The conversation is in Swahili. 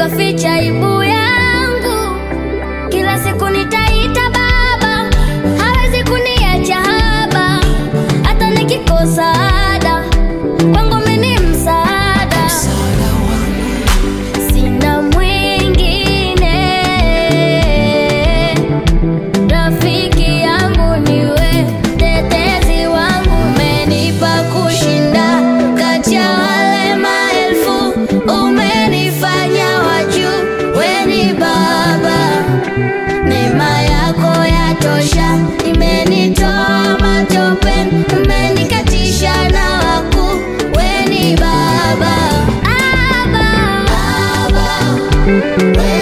ukaficha aibu yangu. Kila siku nitaita baba, hawezi kuniacha haba, hata nikikosa ada, kwangu mimi ni msaada. Sina mwingine, rafiki yangu niwe, tetezi wangu, umenipa kushinda kati ya wale maelfu, umenifanya wa juu, we ni Baba, neema yako yatosha, imenitoa matopeni, umenikatisha na wakuu, we ni Baba, Abba, Abba, we